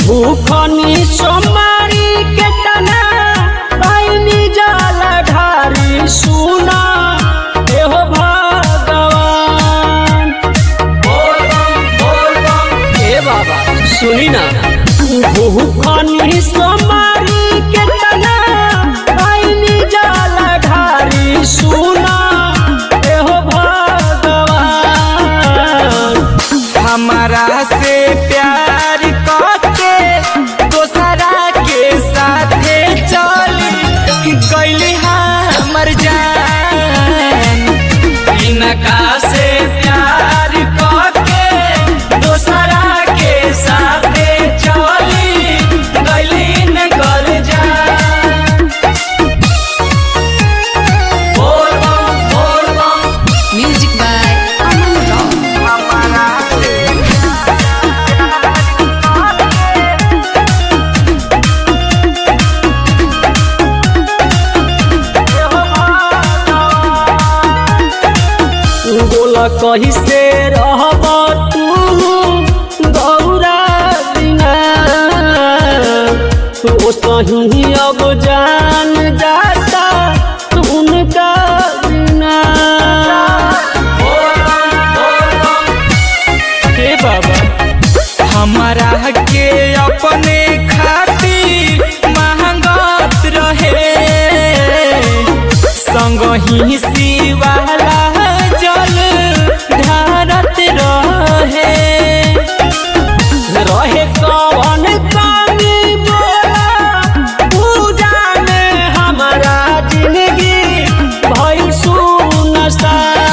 भूखनी सोमारी के तना पाइनी जल ढारी सुना एहो भगवान हे बाबा सुनी ना भूखनी सोमारी के तना पाइनी जल ढारी सुना एहो भगवान हमारा से प्यार करके दोसरा के साथे चली गईली हमर जान इनका से प्यार करके दोसरा के साथे चली गईली न गल जान बोल बम बोल बम Music by Aman Rock. हमारा से बोला कही से रहब तू गौरा बिना तो सही अब जान जाता उनका बिना हे बाबा हमारा के अपने खातिर महंगत रहे संग ही शिवाला जल ढारत रहे रहे कौन कमी बोला पूजा में हमारा जिंदगी भई सुनसान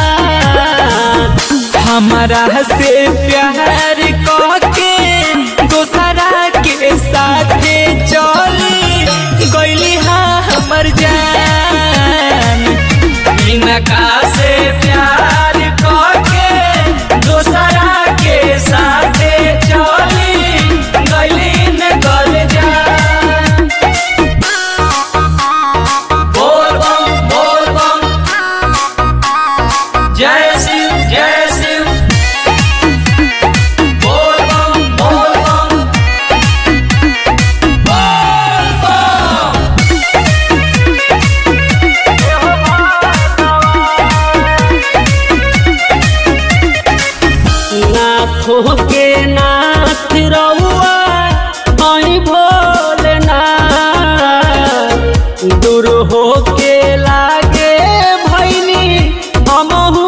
हमारा से प्यार करके दोसरा के साथे चली गईली हमर जान इनका से प्यार करके दोसरा के साथे चली गईली न गल जान बोल बम बोल बम जय शिव जय शिव बोल बम बोल बम बोल बम नाथों के नाथ रउआ हई भोलेनाथ दूर हो के लागे भैनी हमहू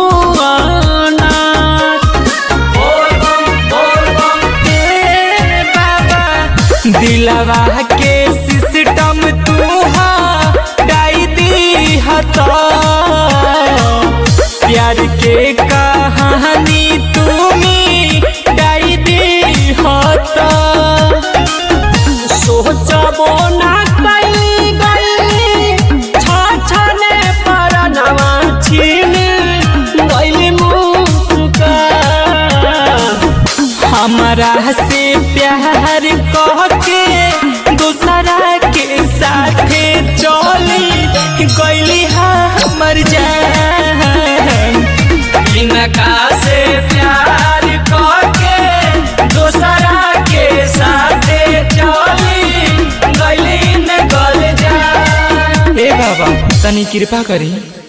अनाथ बोल बम बोल बम हे बाबा दिलवा के सिस्टम तू डाई दी हता प्यार के कहानी तुमी डाई दी हता सोचबो ना कैली गईली छाछने परनवा छीन गईली मुस्कान हमारा से प्यार कहके दूसरा के साथे चली गईली हमर जान इनका से प्यार कहके दूसरा के साथे चली गईली न गल जान हे बाबा तनी कृपा करी